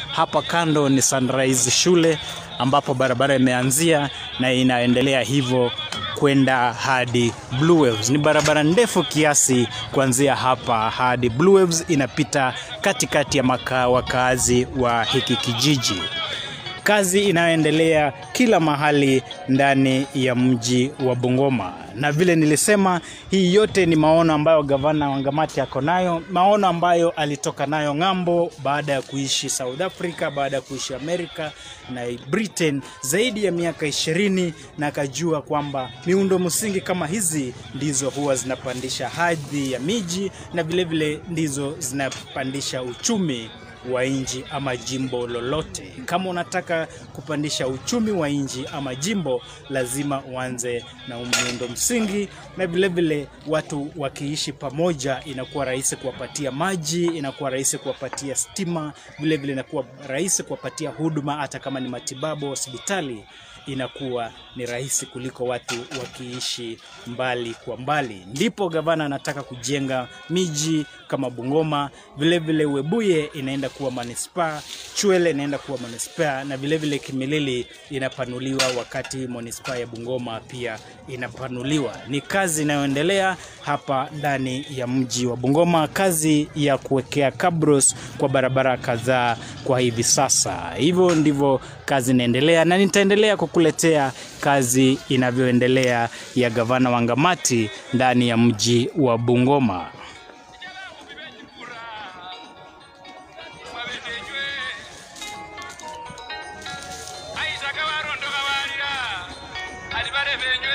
Hapa kando ni Sunrise shule ambapo barabara imeanzia na inaendelea hivyo kwenda hadi Blue Waves. Ni barabara ndefu kiasi kuanzia hapa hadi Blue Waves, inapita katikati ya maka wakaazi wa hiki kijiji. Kazi inayoendelea kila mahali ndani ya mji wa Bungoma, na vile nilisema, hii yote ni maono ambayo gavana Wangamati ako nayo, maono ambayo alitoka nayo ng'ambo baada ya kuishi South Africa, baada ya kuishi Amerika na Britain zaidi ya miaka ishirini, na akajua kwamba miundo msingi kama hizi ndizo huwa zinapandisha hadhi ya miji na vilevile vile ndizo zinapandisha uchumi wa nchi ama jimbo lolote. Kama unataka kupandisha uchumi wa nchi ama jimbo, lazima uanze na miundo msingi, na vilevile watu wakiishi pamoja, inakuwa rahisi kuwapatia maji, inakuwa rahisi kuwapatia stima, vilevile inakuwa rahisi kuwapatia huduma, hata kama ni matibabu hospitali inakuwa ni rahisi kuliko watu wakiishi mbali kwa mbali. Ndipo gavana anataka kujenga miji kama Bungoma, vilevile Webuye inaenda kuwa manispaa, Chwele inaenda kuwa manispaa na vilevile Kimilili inapanuliwa, wakati manispaa ya Bungoma pia inapanuliwa. Ni kazi inayoendelea hapa ndani ya mji wa Bungoma, kazi ya kuwekea kabros kwa barabara kadhaa kwa hivi sasa. Hivyo ndivyo kazi inaendelea, na nitaendelea kukuletea kazi inavyoendelea ya gavana Wangamati ndani ya mji wa Bungoma. aisaka warondoka walira ati vale venyu